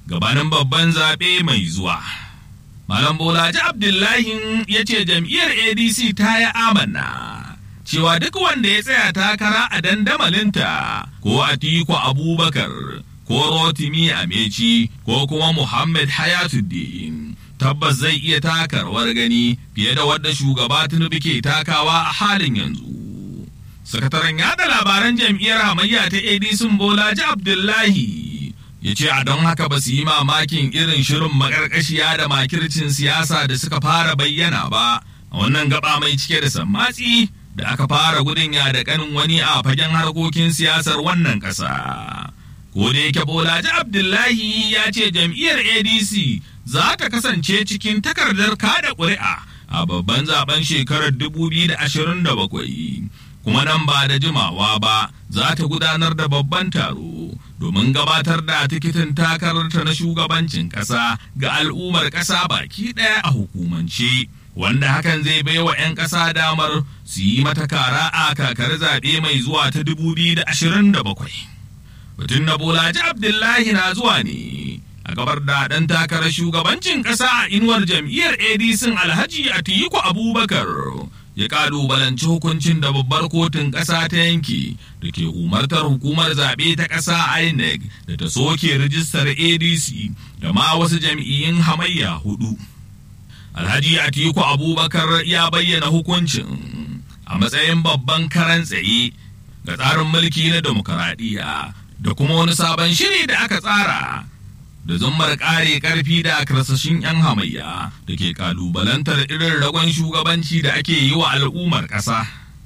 gabanin babban zaɓe mai zuwa. Malam Bolaji Abdullahi ya ce jam'iyyar ADC ta yi amanna cewa duk wanda ya tsaya takara a dandamalinta ko Atiku Abubakar ko Rotimi Ameci ko kuma Muhammad Hayatuddin tabbas zai iya taka rawar gani fiye da wadda shugaba Tinubu ke takawa a halin yanzu. Sakataren yada labaran jam'iyyar hamayya ta ADC Bolaji Abdullahi ya ce a don haka ba su yi mamakin irin shirin makarkashiya da makircin siyasa da suka fara bayyana ba a wannan gaba mai cike da sammatsi da aka fara gudun ya da kanin wani a fagen harkokin siyasar wannan ƙasa. Ko da yake Bolaji Abdullahi ya ce jam'iyyar ADC za ta kasance cikin takardar kada ƙuri'a a babban zaben shekarar 2027 kuma nan ba da jimawa ba za ta gudanar da babban taro domin gabatar da tikitin takararta na shugabancin ƙasa ga al'ummar ƙasa baki ɗaya a hukumance wanda hakan zai bai wa 'yan ƙasa damar su yi mata kara a kakar zaɓe mai zuwa ta 2027 batun na bolaji abdullahi na zuwa ne a gabar da ɗan takarar shugabancin ƙasa a inuwar jam'iyyar adc alhaji atiku abubakar ya kalubalanci hukuncin da babbar kotun ƙasa ta yanki da ke umartar hukumar zaɓe ta ƙasa inec da ta soke rijistar adc da ma wasu jam'iyyun hamayya hudu alhaji atiku abubakar ya bayyana hukuncin a matsayin babban karan tsaye ga tsarin mulki na demokaradiyya da kuma wani sabon shiri da aka tsara da zummar kare karfi da karsashin 'yan hamayya da ke kalubalantar irin ragon shugabanci da ake yi wa al'ummar ƙasa.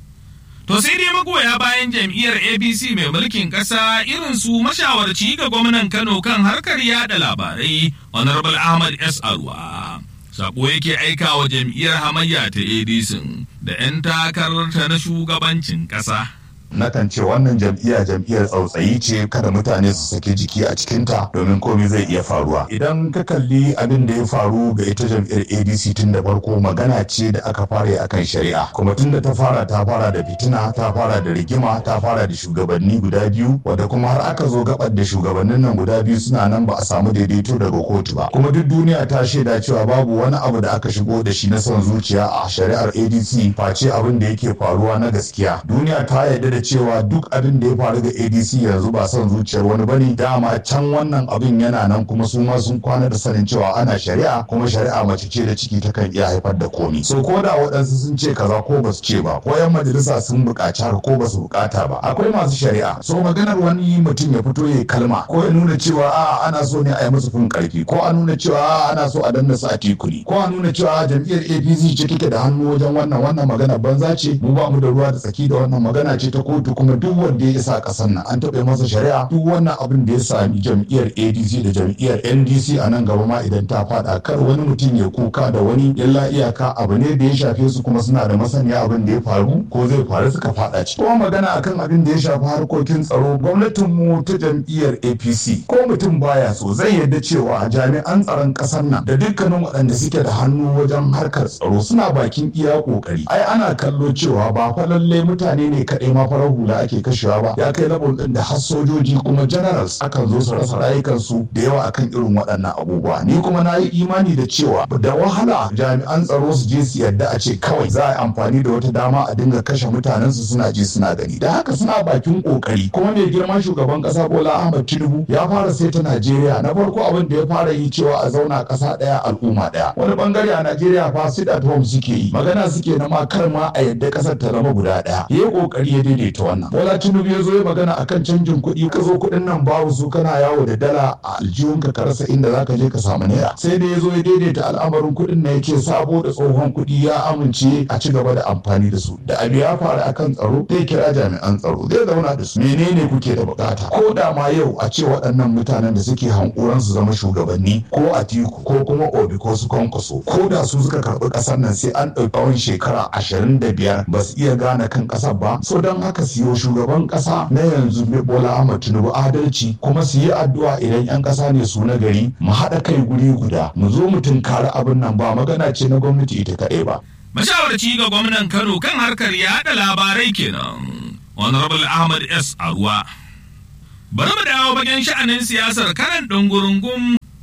To sai dai magoya bayan jam'iyyar APC mai mulkin ƙasa irin su mashawarci ga gwamnan Kano kan harkar yada labarai Honorable Ahmad S. Arwa. Sako yake aika wa jam'iyyar hamayya ta ADC da 'yan takararta na shugabancin ƙasa. nakan ce wannan jam'iyya jam'iyyar tsautsayi ce kada mutane su saki jiki a cikinta domin komai zai iya faruwa idan ka kalli abin da ya faru ga ita jam'iyyar adc tun da farko magana ce da aka fara akan shari'a kuma tun da ta fara ta fara da fitina ta fara da rigima ta fara da shugabanni guda biyu wadda kuma har aka zo gabar da shugabannin nan guda biyu suna nan ba a samu daidaito daga kotu ba kuma duk duniya ta shaida cewa babu wani abu da aka shigo da shi na son zuciya a shari'ar adc face abin da yake faruwa na gaskiya duniya ta yarda da da cewa duk abin da ya faru ga adc yanzu ba son zuciyar wani bane dama can wannan abin yana nan kuma su ma sun kwana da sanin cewa ana shari'a kuma shari'a mace ce da ciki ta kan iya haifar da komi so ko da waɗansu sun ce kaza ko ba su ce ba ko yan majalisa sun buƙaci haka ko ba su buƙata ba akwai masu shari'a so maganar wani mutum ya fito ya kalma ko ya nuna cewa a ana so ne a yi musu fin karfi ko a nuna cewa a ana so a danna su a tikuri ko a nuna cewa jam'iyyar apc ce take da hannu wajen wannan wannan magana banza ce mu ba mu da ruwa da tsaki da wannan magana ce ta kotu kuma duk wanda ya isa kasan nan an taɓa masa shari'a duk wannan abin da ya sami jam'iyyar adc da jam'iyyar ndc a nan gaba ma idan ta faɗa kar wani mutum ya kuka da wani illa iyaka abu ne da ya shafe su kuma suna da masaniya abin da ya faru ko zai faru suka faɗa ci kuma magana akan abin da ya shafi harkokin tsaro gwamnatin mu ta jam'iyyar apc ko mutum baya so zai yarda cewa jami'an tsaron ƙasar nan da dukkanin waɗanda suke da hannu wajen harkar tsaro suna bakin iya ƙoƙari ai ana kallo cewa ba fa lallai mutane ne kaɗai ma farar hula ake kashewa ba ya kai level din da har sojoji kuma generals akan zo su rasa rayukansu da yawa akan irin waɗannan abubuwa ni kuma na yi imani da cewa da wahala jami'an tsaro su je su yadda a ce kawai za a yi amfani da wata dama a dinga kashe mutanen su suna ji suna gani da haka suna bakin kokari kuma mai girman shugaban kasa Bola Ahmed Tinubu ya fara saita Najeriya na farko abin da ya fara yi cewa a zauna kasa daya al'umma daya wani bangare a Najeriya fa sit at home suke yi magana suke na ma kar ma a yadda kasar ta zama guda daya yayi kokari ya daidaita wannan Bola Tinubu ya zo ya magana akan canjin kuɗi ka zo kuɗin nan babu su kana yawo da dala a aljihunka ka rasa inda zaka je ka samu naira sai da ya zo ya daidaita al'amarin kuɗin na yake sabo da tsohon kuɗi ya amince a ci gaba da amfani da su da abu ya faru akan tsaro zai kira jami'an tsaro zai zauna da su menene kuke da bukata ko da ma yau a ce waɗannan mutanen da suke hankuran su zama shugabanni ko atiku ko kuma obi ko su kwankwaso ko da su suka karɓi ƙasar nan sai an ɗauki tsawon shekara ashirin da biyar ba su iya gane kan ƙasar ba so don haka siyo shugaban kasa na yanzu Bola Ahmad Tinubu adalci kuma su yi addu'a idan 'yan kasa ne su na gari mu haɗa kai guri guda mu zo mu tunkari abin nan ba magana ce na gwamnati ita kaɗai ba. Mashawarci ga gwamnan Kano kan harkar yaɗa labarai kenan. Honorable Ahmad S. Arwa. Bari mu dawo bagen sha'anin siyasar karan ɗungurungun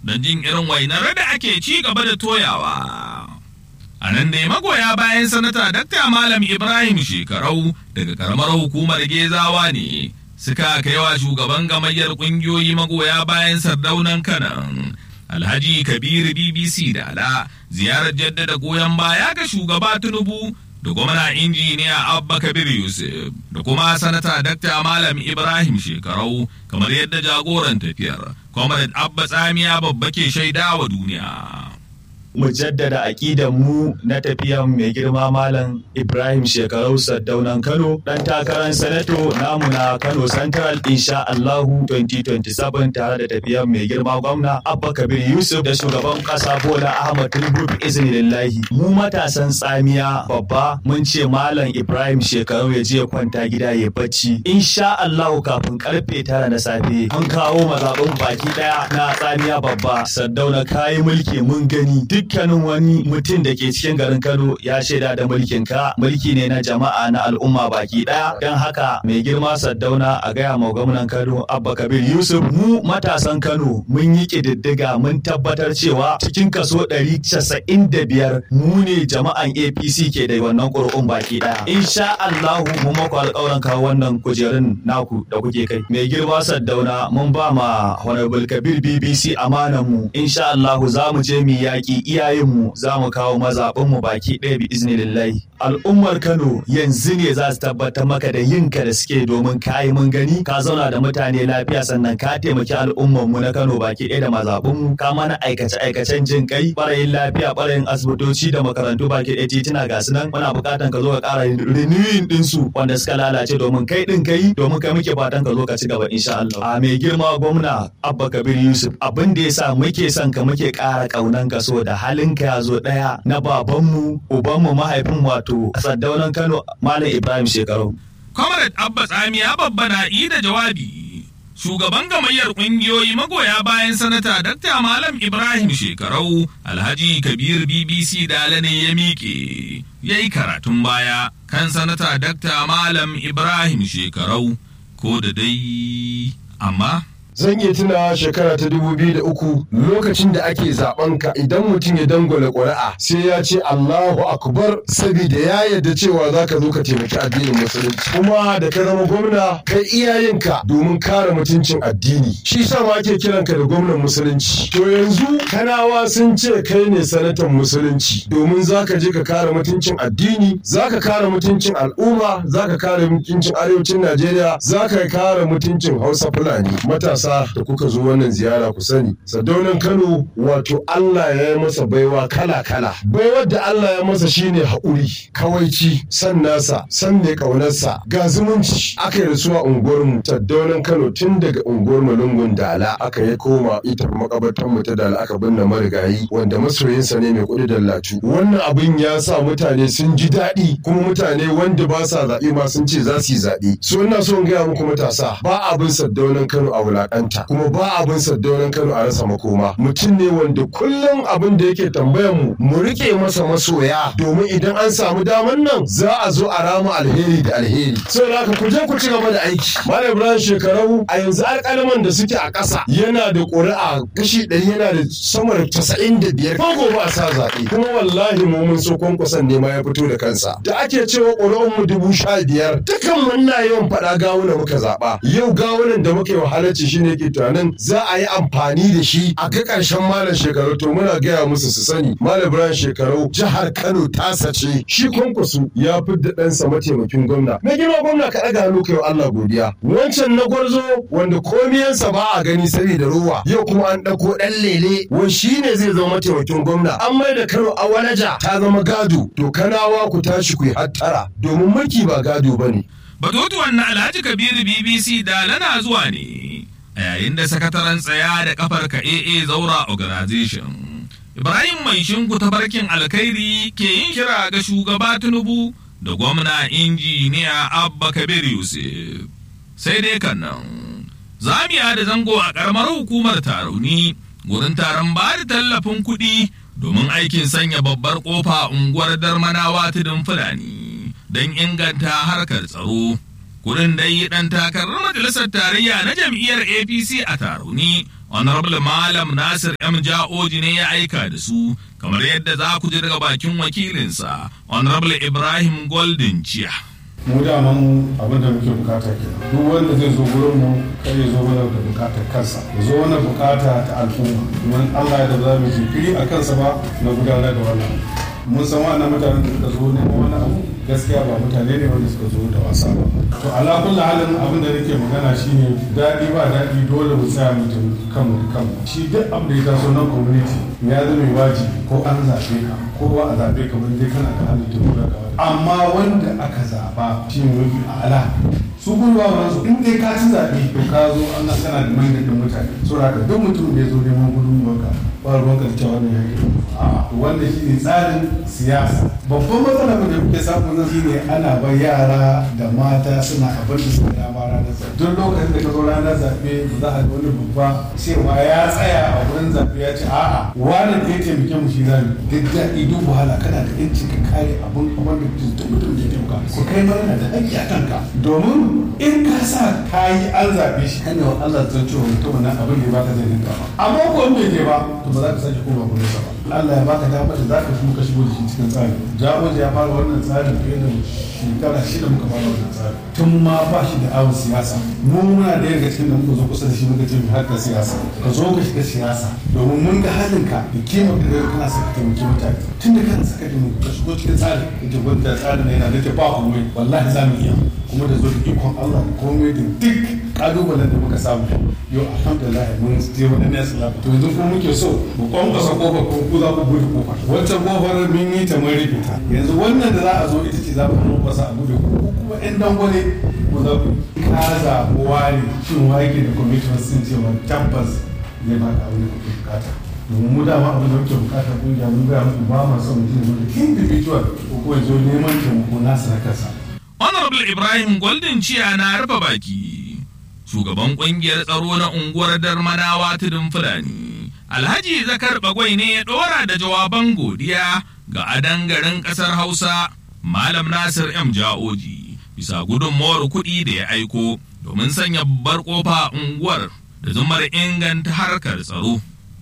don jin irin wainar da ake ci gaba da toyawa. A nan dai magoya bayan sanata Dakta Malam Ibrahim Shekarau daga karamar hukumar Gezawa ne suka kai wa shugaban gamayyar ƙungiyoyi magoya bayan sardaunan kanan. Alhaji Kabiru BBC Dala ziyarar jaddada goyon baya ga shugaba Tinubu da gwamna injiniya Abba Kabir Yusuf da kuma sanata Dakta Malam Ibrahim Shekarau kamar yadda jagoran tafiyar Comrade Abba Tsamiya babba ke shaidawa duniya. mu jaddada aƙidan mu na tafiyan mai girma malam Ibrahim Shekarau Saddaunan Kano dan takarar sanato namu na Kano Central insha Allahu 2027 tare da tafiyan mai girma gwamna Abba Kabir Yusuf da shugaban ƙasa Bola Ahmad Tinubu iznillahi mu matasan tsamiya babba mun ce malam Ibrahim Shekarau ya je kwanta gida ya bacci insha Allahu kafin karfe tara na safe mun kawo mazaɓin baki ɗaya na tsamiya babba Saddauna kayi mulki mun gani duk dukkanin wani mutum da ke cikin garin Kano ya shaida da mulkin ka mulki ne na jama'a na al'umma baki daya don haka mai girma Saddauna a gaya ma gwamnan Kano Abba Kabir Yusuf mu matasan Kano mun yi kididdiga mun tabbatar cewa cikin kaso 195 mu ne jama'an APC ke da wannan ƙuri'un baki daya insha Allahu mu maku alƙawarin kawo wannan kujerun naku da kuke kai mai girma Saddauna mun ba ma Honorable Kabir BBC amanan mu insha Allahu za mu je mu yaƙi iyayenmu za mu kawo mazaɓinmu baki ɗaya bi iznillahi al'ummar Kano yanzu ne za su tabbatar maka da yinka da suke domin kayi mun gani ka zauna da mutane lafiya sannan ka taimaki al'ummar mu na Kano baki ɗaya da mazaɓinmu ka mana aikace aikacen jin kai ɓarayin lafiya ɓarayin asibitoci da makarantu baki ɗaya tituna ga su nan muna buƙatan ka zo ka ƙara renewing ɗinsu wanda suka lalace domin kai ɗin kai domin kai muke fatan ka zo ka ci gaba insha Allah a mai girma gwamna Abba Kabir Yusuf abin da yasa muke son ka muke ƙara ƙaunan ka so da halinka ya zo ɗaya na babanmu ubanmu mahaifin wato saddaunan Kano Malam Ibrahim Shekaru. Comrade Abba Tsamiya babba na da jawabi. Shugaban gamayyar ƙungiyoyi magoya bayan sanata Dr. Malam Ibrahim Shekarau Alhaji Kabir BBC Dala ne ya miƙe. Ya yi karatun baya kan sanata Dr. Malam Ibrahim Shekarau ko da dai amma. zan iya tuna shekara ta dubu biyu da uku lokacin da ake zaben ka idan mutum ya dangwala ƙuri'a sai ya ce Allahu akbar saboda ya yarda cewa za ka zo ka taimaki addinin musulunci kuma da ka zama gwamna kai iyayenka domin kare mutuncin addini shi sa ma ake kiran ka da gwamnan musulunci to yanzu kanawa sun ce kai ne sanatan musulunci domin za ka je ka kare mutuncin addini za ka kare mutuncin al'umma za ka kare mutuncin arewacin Najeriya za ka kare mutuncin Hausa Fulani matasa ƙasa da kuka zo wannan ziyara ku sani sadaunan kano wato allah ya yi masa baiwa kala kala baiwar da allah ya masa shine haƙuri kawaici san nasa san mai ƙaunarsa ga zumunci aka yi rasuwa unguwarmu sadaunan kano tun daga unguwar malungun dala aka yi koma ita makabartar mu ta dala aka binne marigayi wanda masoyinsa ne mai kuɗi da latu wannan abin ya sa mutane sun ji daɗi kuma mutane wanda ba sa zaɓe ma sun ce za su yi zaɓe so ina so in gaya muku matasa ba abin sadaunan kano a wulaƙa wulaƙanta kuma ba abin saddaunan Kano a rasa makoma mutum ne wanda kullum abin da yake tambayar mu mu rike masa masoya domin idan an samu daman nan za a zo a rama alheri da alheri saboda haka ku je ku ci gaba da aiki malam Ibrahim shekarau a yanzu alƙalaman da suke a ƙasa yana da ƙuri'a kashi ɗari yana da sama da casa'in da biyar ko gobe a sa zaɓe kuma wallahi mu mun so kwankwason ne ma ya fito da kansa da ake cewa ƙuri'un mu dubu sha biyar dukan mun na yawan faɗa gawuna muka zaɓa yau gawunan da muka yi wahalarci shine yake tunanin za a yi amfani da shi a ga ƙarshen malam shekaru to muna gaya musu su sani malam ibrahim shekaru jihar kano ta sace shi kwankwaso ya fi da ɗansa mataimakin gwamna na girma gwamna ka ɗaga hannu kai Allah godiya wancan na gwarzo wanda komiyansa ba a gani saboda ruwa yau kuma an ɗauko ɗan lele wai shi ne zai zama mataimakin gwamna an mai da kano a wanaja ta zama gado to kanawa ku tashi ku yi hattara domin mulki ba gado ba ne. Batutuwan na Alhaji Kabiru BBC da lana zuwa ne. a yayin da sakataren tsaya da kafar ka AA Zaura Organization. Ibrahim Mai Shinku ta barkin alkhairi ke yin kira ga shugaba Tinubu da gwamna injiniya Abba Kabir Yusuf. Sai dai kan nan, zamiya da zango a ƙaramar hukumar tarauni gurin taron ba da tallafin kuɗi domin aikin sanya babbar ƙofa unguwar darmanawa tudun Fulani don inganta harkar tsaro. Kudin dai ɗan takarar majalisar tarayya na jam'iyyar APC a Tarauni, honorable malam nasir m ja'oji ne ya aika da su kamar yadda za ku ji daga bakin wakilinsa honorable ibrahim golden chiya mu daman abin da muke bukata kenan duk wanda zai zo gurin mu kai ya zo mana da bukatar kansa ya zo mana bukata ta al'umma domin Allah ya da za mu jinkiri a kansa ba na gudanar da wannan mun san wannan mutanen da suka zo neman wani abu gaskiya ba mutane ne wanda suka zo da wasa ba to ala kulli halin abin da nake magana shine daɗi ba daɗi dole mu tsaya mu taimaki kanmu da kanmu shi duk abin da ya taso nan community ya zama wajibi ko an zaɓe ka ko ba a zaɓe ka ba dai kana da halin taimaka ka amma wanda aka zaɓa shi ne mafi ala su kuma ba su in dai ka ci zaɓe to ka zo an kana da manyan mutane saboda haka duk mutum da ya zo neman gudunmuwarka ba ruwanka da cewa wannan yake a wanda shi ne tsarin siyasa babban matsala da kuke samu nan shine ana bar yara da mata suna abin da suka dama ranar zaɓe duk lokacin da ka zo ranar zaɓe ba za a ga wani babba cewa ya tsaya a wurin zaɓe ya ce a'a wani da ya taimake mu shi zami duk daɗi duk wahala kana da yanci ka kare abin wanda duk mutum da ya taimaka ko kai ma yana da haƙƙi a kanka domin in ka sa ka yi an zaɓe shi kan yawan Allah zan cewa mutum nan abin da ya baka zai ninka ba amma ko in bai je ba to ba za ka sake koma gurin sa ba Allah ya baka dama da za ka kuma ka shigo da shi cikin tsari jagoji ya fara wannan tsarin fiye da shekara shida muka fara wannan tsarin tun ma ba shi da awon siyasa mu muna da yaga cikin da muka zo kusa da shi muka ce mu harkar siyasa ka zo ka shiga siyasa domin mun ga halin ka da kima da kana saka taimaki mutane tun da kana saka taimaki ka shigo cikin tsarin ita gwamnati tsarin yana da ta ba komai wallahi za mu iya kuma da zo da ikon Allah da komai da duk kalubalen da muka samu yau alhamdulillah mun je wani ne salama to yanzu kuma muke so mu kwankwasa kofar ko ku za ku bude kofar wancan kofar mun yi ta mun rufe ta yanzu wannan da za a zo ita ce za mu kwankwasa a bude ko kuma yan dangwale ko za ku kaza ware shin wake da commitment sun cewa tabbas zai ba ka abin da kuke bukata domin mu dama abin da muke bukata kungiya mun gaya muku ba ma son mutum da individual ko kuma zo neman taimako nasa na kansa Honorable Ibrahim Golden Ciya na rufe baki. Shugaban kungiyar tsaro na unguwar Darmanawa tudun Fulani. Alhaji Zakar Bagwai ne ya ɗora da jawaban godiya ga adan garin ƙasar Hausa, Malam Nasir M. Ja'oji, bisa gudunmawar kuɗi da ya aiko domin sanya babbar ƙofa unguwar da zumar inganta harkar tsaro.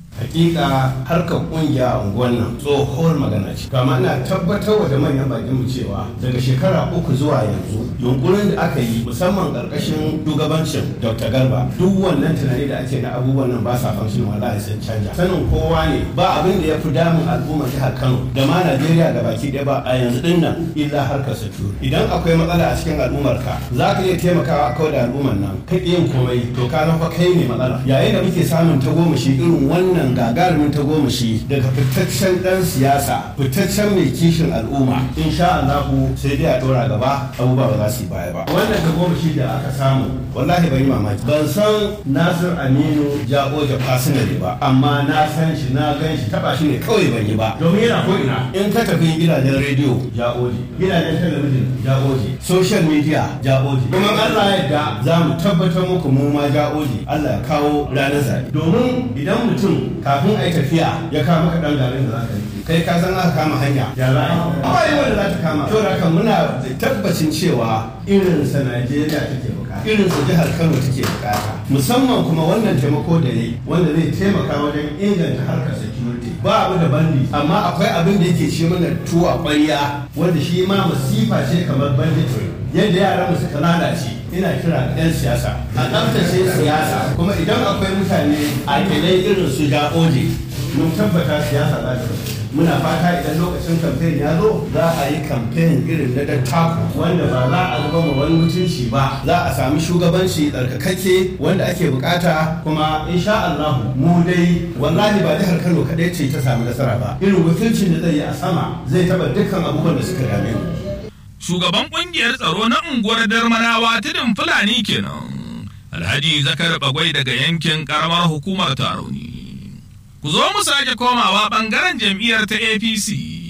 hakika harkar kungiya a unguwar nan tsohuwar magana ce kama ina tabbatar da manyan bakin mu cewa daga shekara uku zuwa yanzu yunkurin da aka yi musamman karkashin shugabancin dr garba duk wannan tunani da ake na abubuwan nan ba sa fanshin wallahi sun canja sanin kowa ne ba abin da ya fi damun al'ummar jihar kano da ma najeriya da baki ɗaya ba a yanzu din nan illa harkar security idan akwai matsala a cikin al'ummar ka za ka iya taimakawa kawai da al'ummar nan kai yin komai to ka fa kai ne matsala yayin da muke samun tagomashi irin wannan wannan gagarumin tagomashi daga fitaccen dan siyasa fitaccen mai kishin al'umma insha Allah sai dai a dora gaba abubuwa ba za su yi baya ba wannan tagomashi da aka samu wallahi ban yi mamaki ban san Nasir Aminu Jagoja personally ba amma na san shi na gan shi taba shi ne kawai ban yi ba domin yana ko ina in ka tafi gidajen rediyo Jagoji gidajen talabijin Jagoji social media Jagoji kuma Allah ya yarda za mu tabbatar muku mu ma Jagoji Allah ya kawo ranar zaɓe domin idan mutum kafin a yi tafiya ya kama ka ɗan garin da za ka yi kai ka san aka kama hanya ya za a yi ba yi wanda za ta kama to haka muna da tabbacin cewa irin sa Najeriya take bukata irin sa jihar Kano take bukata musamman kuma wannan taimako da yayi wanda zai taimaka wajen inganta harkar security ba abu da bandi amma akwai abin da yake ci mana tuwa ƙwarya wanda shi ma masifa ce kamar banditry yadda yaran mu suka lalace ina kira ga 'yan siyasa a tsaftace siyasa kuma idan akwai mutane a kilai irin su oje mun tabbata siyasa za ta muna fata idan lokacin kamfen ya zo za a yi kamfen irin na dattaku wanda ba za a zama wani mutunci ba za a sami shugabanci tsarkakakke wanda ake bukata kuma insha Allah mu dai wallahi ba jihar Kano kadai ce ta sami nasara ba irin wakilcin da zai yi a sama zai taba dukkan abubuwan da suka dame mu Shugaban kungiyar tsaro na unguwar Darmanawa tudun Fulani kenan. Alhaji Zakar Bagwai daga yankin karamar hukumar Tarauni. Ku zo mu sake komawa bangaren jam'iyyar ta APC.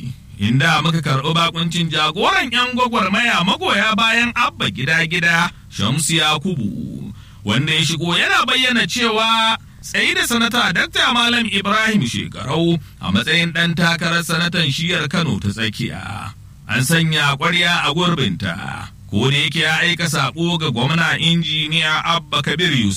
Inda muka karɓi bakuncin jagoran 'yan gwagwarmaya magoya bayan abba gida-gida Shamsu Yakubu, wanda ya shigo yana bayyana cewa tsayi da sanata Dr. Malam Ibrahim Shekarau a matsayin ɗan takarar sanatan shiyar Kano ta tsakiya. An sanya ƙwarya a gurbinta, ko da yake ya aika saƙo ga gwamna injiniya Abba Kabir Yusuf.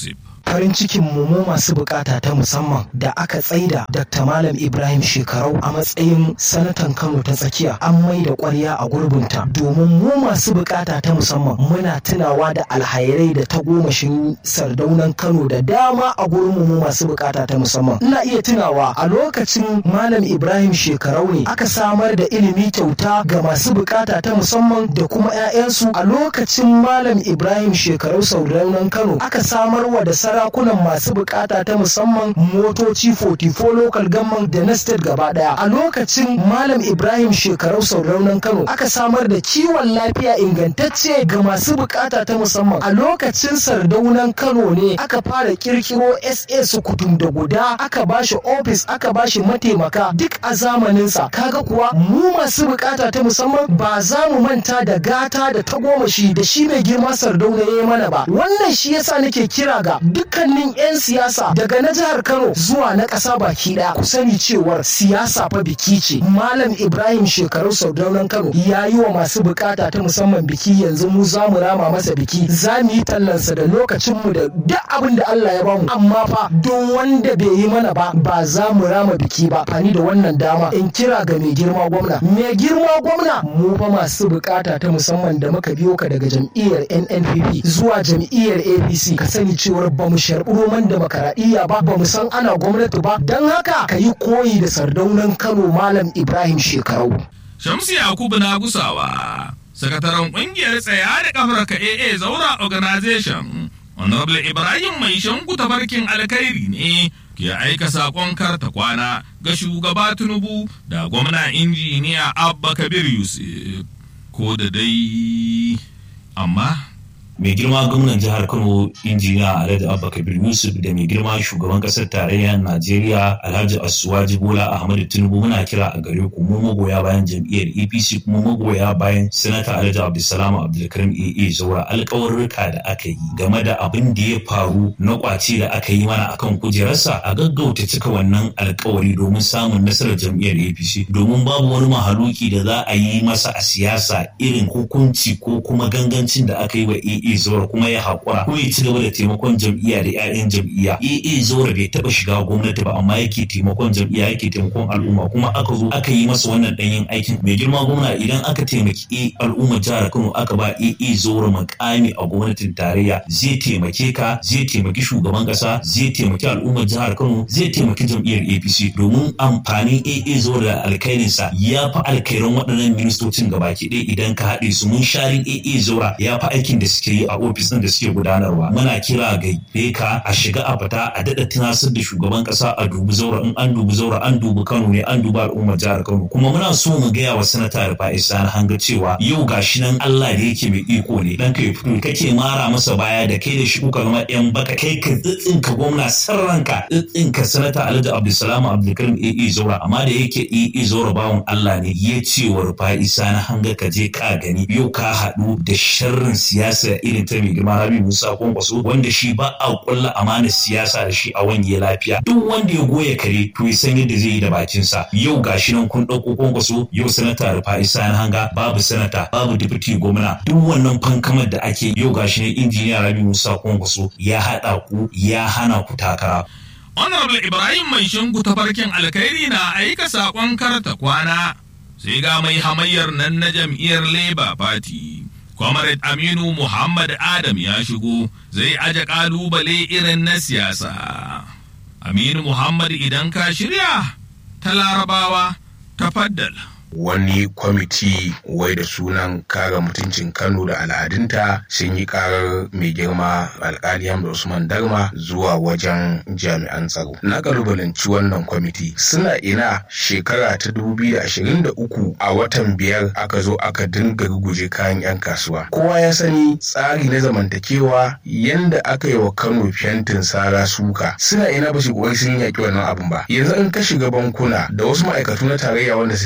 farin cikin mu mu masu bukata ta musamman da aka tsaida Dr. Malam Ibrahim Shekarau a matsayin sanatan Kano ta tsakiya an mai da ƙwarya a gurbinta domin mu masu bukata ta musamman muna tunawa da alhairai da tagomashin sardaunan Kano da dama a gurin mu masu bukata ta musamman ina iya tunawa a lokacin Malam Ibrahim Shekarau ne aka samar da ilimi kyauta ga masu bukata ta musamman da kuma 'ya'yansu a lokacin Malam Ibrahim Shekarau sardaunan Kano aka samar wa da sarakunan masu bukata ta musamman motoci 44 local government da na state gaba daya a lokacin malam ibrahim shekarau sauraunan kano aka samar da kiwon lafiya ingantacce ga masu bukata ta musamman a lokacin sardaunan kano ne aka fara kirkiro sa su kutum da guda aka bashi ofis aka bashi mataimaka duk a zamaninsa kaga kuwa mu masu bukata ta musamman ba za mu manta da gata da tagomashi da shi mai girma sardauna ya yi mana ba wannan shi yasa nake kira ga dukkanin 'yan siyasa daga na jihar Kano zuwa na ƙasa baki ɗaya ku sani cewar siyasa fa biki ce Malam Ibrahim shekaru Saudaunan Kano ya yi wa masu bukata ta musamman biki yanzu mu za mu rama masa biki za mu yi tallansa da lokacinmu da duk abin da Allah ya bamu amma fa don wanda bai yi mana ba ba za mu rama biki ba fani da wannan dama in kira ga mai girma gwamna mai girma gwamna mu fa masu bukata ta musamman da muka biyo ka daga jam'iyyar NNPP zuwa jam'iyyar APC ka sani cewar ba mu sharɓi roman demokaradiyya ba ba mu san ana gwamnati ba don haka ka yi koyi da sardaunan Kano Malam Ibrahim Shekarau. Shamsu Yakubu na gusawa, sakataren ƙungiyar tsaya da kafar ka AA Zaura Organization, Honorable Ibrahim mai shanku tafarkin alkhairi ne ke aika saƙon karta kwana ga shugaba Tinubu da gwamna injiniya Abba Kabir Yusuf. Ko da dai, amma mai girma gwamnan jihar kano injiniya alhaji abba kabir yusuf da mai girma shugaban kasar tarayyar najeriya alhaji asuwaji bola ahmadu tinubu muna kira a gare ku mu magoya bayan jam'iyyar apc kuma magoya bayan sanata alhaji abdulsalam abdulkarim aa zaura alkawarruka da aka yi game da abin da ya faru na kwace da aka yi mana akan kujerarsa a gaggauta cika wannan alkawari domin samun nasarar jam'iyyar apc domin babu wani mahaluki da za a yi masa a siyasa irin hukunci ko kuma gangancin da aka yi wa aa AA Zora kuma ya haƙura ko ya ci gaba da taimakon jam'iyya da 'ya'yan jam'iyya. AA Zora bai taɓa shiga gwamnati ba amma yake taimakon jam'iyya yake taimakon al'umma kuma aka zo aka yi masa wannan ɗanyen aikin. Mai girma gwamna idan aka taimaki al'ummar jihar Kano aka ba AA Zora makami a gwamnatin tarayya zai taimake ka zai taimaki shugaban ƙasa zai taimaki al'ummar jihar Kano zai taimaki jam'iyyar APC domin amfanin AA Zora da alkhairinsa ya fi alkhairan waɗannan ministocin gabaki ɗaya idan ka haɗe su mun sharin AA Zora ya fi aikin da suke yi a ofis ɗin da suke gudanarwa muna kira ga ka a shiga a fita a daɗa tunasar da shugaban ƙasa a dubi zaura in an dubi zaura an dubi kano ne an dubi al'ummar jihar kano kuma muna so mu gaya wa sanata rufa'i sani hanga cewa yau gashi nan allah da yake mai iko ne dan kai fito kake mara masa baya da kai da shi kuka zama yan baka kai ka tsitsinka gwamna sarranka tsitsinka sanata alhaji abdulsalam abdulkarim aa zaura amma da yake aa zaura bawan allah ne ya ce wa rufa'i sani hanga ka je ka gani yau ka haɗu da sharrin siyasa irin ta mai girma Rabi Musa Kwankwaso wanda shi ba a kulla amanar siyasa da shi a wange lafiya duk wanda ya goya kare to ya san yadda zai yi da bakin sa yau gashi nan kun dauko Kwankwaso yau sanata Rufa'i Sani Hanga babu sanata babu deputy gwamna duk wannan fankamar da ake yau gashi nan injiniya Rabi Musa Kwankwaso ya hada ku ya hana ku takara Honorable Ibrahim mai shinku tafarkin alkhairi na aika saƙon karta kwana sai ga mai hamayyar nan na jam'iyyar Labour Party. Comrade Aminu Muhammad Adam ya shigo zai aje kalubale irin na siyasa. Aminu Muhammad idan ka shirya ta larabawa ta faddala. wani kwamiti wai da sunan kare mutuncin kano da al'adunta sun yi karar mai girma alkali hamza usman darma zuwa wajen jami'an tsaro na kalubalanci wannan kwamiti suna ina shekara ta 2023 a watan biyar aka zo aka dinga ruguje kayan 'yan kasuwa kowa ya sani tsari na zamantakewa yanda aka yi wa kano fentin sara suka suna ina ba su kokari sun yaki wannan abin ba yanzu in ka shiga bankuna da wasu ma'aikatu na tarayya wanda suke a kano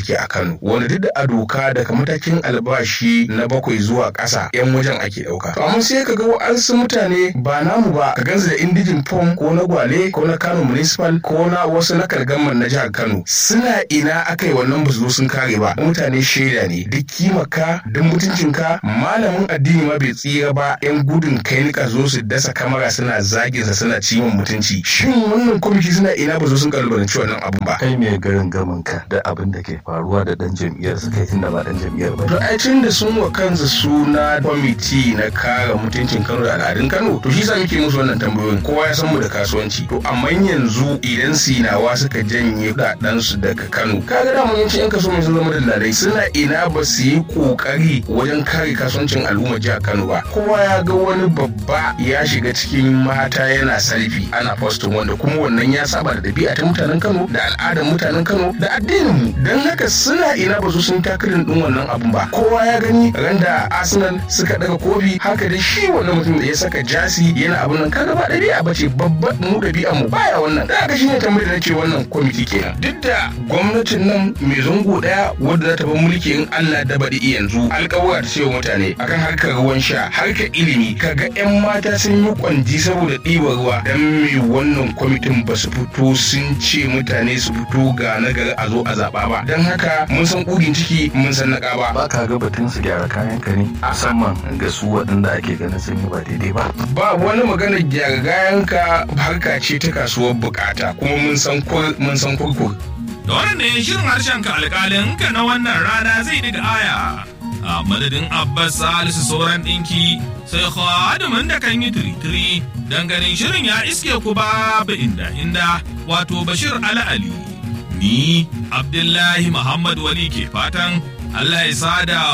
Kano wanda duk da a doka daga matakin albashi na bakwai zuwa ƙasa 'yan wajen ake ɗauka. To amma sai ka ga wa'ansu mutane ba namu ba ka gansu da indijin fom ko na gwale ko na Kano municipal ko na wasu na kalgamman na jihar Kano suna ina aka yi wannan ba su zo sun kare ba mutane shaida ne duk kimaka duk mutuncinka malamin addini ma bai tsira ba 'yan gudun kai nika zo su dasa kamara suna zagin sa suna ciwon mutunci shin wannan kwamiti suna ina ba zo sun kalubalanci wannan abun ba kai mai garin gamin ka da abin da ke faruwa da dan jam'iyyar su kai tunda ba dan jam'iyyar ba to ai tun da sun wa kansu suna kwamiti na kare mutuncin Kano da al'adun Kano to shi sa muke musu wannan tambayoyin kowa ya san mu da kasuwanci to amma yanzu idan sinawa suka janye kudaden su daga Kano kaga da mun yanci yan kaso mai sun zama dalilai suna ina ba su yi kokari wajen kare kasuwancin al'umma jihar Kano ba kowa ya ga wani babba ya shiga cikin mata yana salfi ana postin wanda kuma wannan ya saba da dabi'a ta mutanen Kano da al'adar mutanen Kano da addinin mu dan haka suna ina ba su sun takarin din wannan abun ba kowa ya gani randa Arsenal suka daga kofi haka da shi wannan mutum da ya saka jasi yana abun nan kaga ba dabi'a bace babban mu dabi'a mu baya wannan da haka shine tambayar da nace wannan kwamiti kenan duk da gwamnatin nan mai zango daya wadda za ta bar mulki in Allah da baɗi yanzu alƙawura ta ce wa mutane akan harkar ruwan sha harkar ilimi kaga yan mata sun yi kwanji saboda ɗibar ruwa dan me wannan kwamitin ba su fito sun ce mutane su fito ga nagari a zo a zaɓa ba dan haka mun san ƙugin ciki mun san naƙa ba ba ka ga batun su gyara kayan ka ne musamman ga su waɗanda ake ganin sun yi ba daidai ba ba wani magana gyara ka harka ce ta kasuwar bukata kuma mun san kur mun san kurkur Da wannan ne shirin harshen ka alƙalin ka na wannan rana zai diga aya. A madadin Abbas Salisu sauran ɗinki sai khadimin da kan yi tiri-tiri don ganin shirin ya iske ku babu inda inda wato Bashir Ali Ali. Ni Abdullahi Muhammad Wali ke fatan Allah ya sada